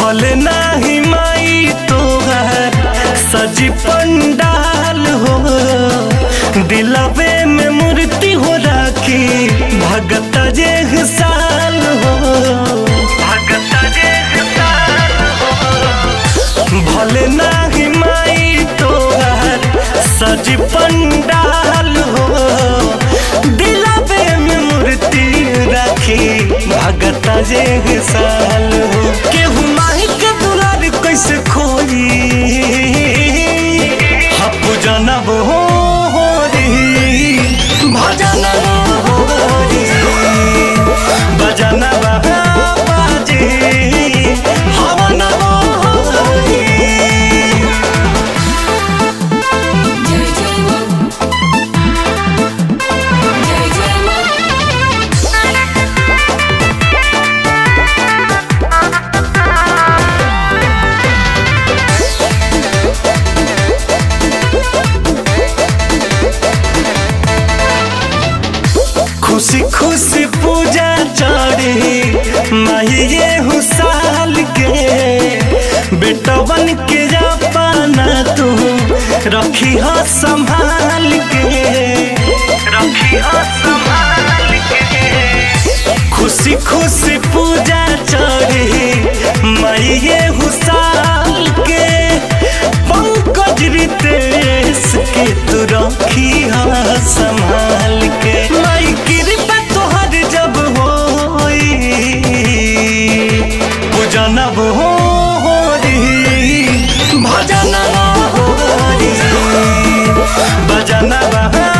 भले नाही माई तोहर सजी पंडाल हो दिलवे में मूर्ति हो राखी भगत जे साल हो भगत जे साल हो भले नाही माई तोहर सजी पंडाल हो दिलवे में मूर्ति राखी भगत जे साल हो केहू माही के दुलार कैसे खोई हपु जनब हो री भजन हो री भजन बाजी हवन हो री जय जय मां जय जय मां खुशी खुशी पूजा चढ़ी माहिए हुसाल के बेटवन के जापाना तू रखी हो संभाल के रखी हो संभाल के खुशी खुशी पूजा चढ़ी माहिए हुसाल के पंकज रितेश के तू रखी हो संभाल के माई कृपा तोहर जब होई पूजनब हो री भजन हो री भजन